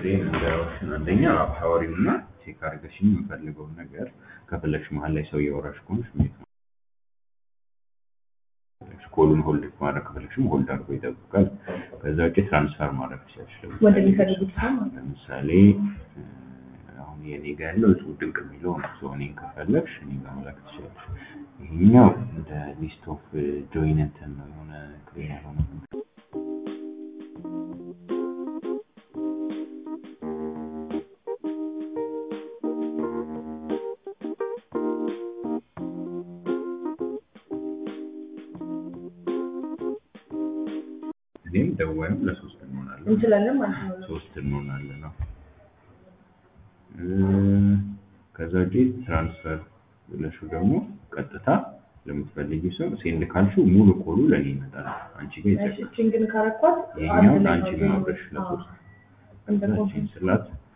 ዜን እንዳያወሽን አንደኛ አውሪው እና ቼክ አድርገሽኝ የምፈልገውን ነገር ከፈለግሽ መሀል ላይ ሰው እያወራሽ ከሆንሽ ሚት ነው ኮሉን ሆልድ ማድረግ ከፈለግሽም ሆልድ አድርጎ ይጠብቃል። ከዛ ውጭ ትራንስፈር ማድረግ ትችላለሽ። ለምሳሌ- ወደሚፈልጉት ሰው ማለት ነው። ለምሳሌ እ፣ አሁን የኔ ጋር ያለው እሱ ድንቅ የሚለው ነው። ሰው እኔን ከፈለግሽ እኔ ጋር መላክ ትችላለሽ። ይሄኛው እንደ ሊስት ኦፍ ጆይን እንትን ነው የሆነ ክሊር የሆነ እኔም ደዋይም ለሶስት እንሆናለን እንችላለን ማለት ነው። ሶስት እንሆናለን ነው። እ፣ ከዛ ውጪ ትራንስፈር ብለሽው ደግሞ ቀጥታ ለምትፈልጊ ሰው ሴንድ ካልሽው ሙሉ ኮሉ ለኔ ይመጣል። አንቺ ጋር እሺ፣ ይጨርሳል። እቺን ግን ካረኳት ይሄኛውን አንድ ላይ አንቺ ነው ማብረሽ አዎ። ለሶስት እንደ ከዛ ኮንፊ እቺን ስላት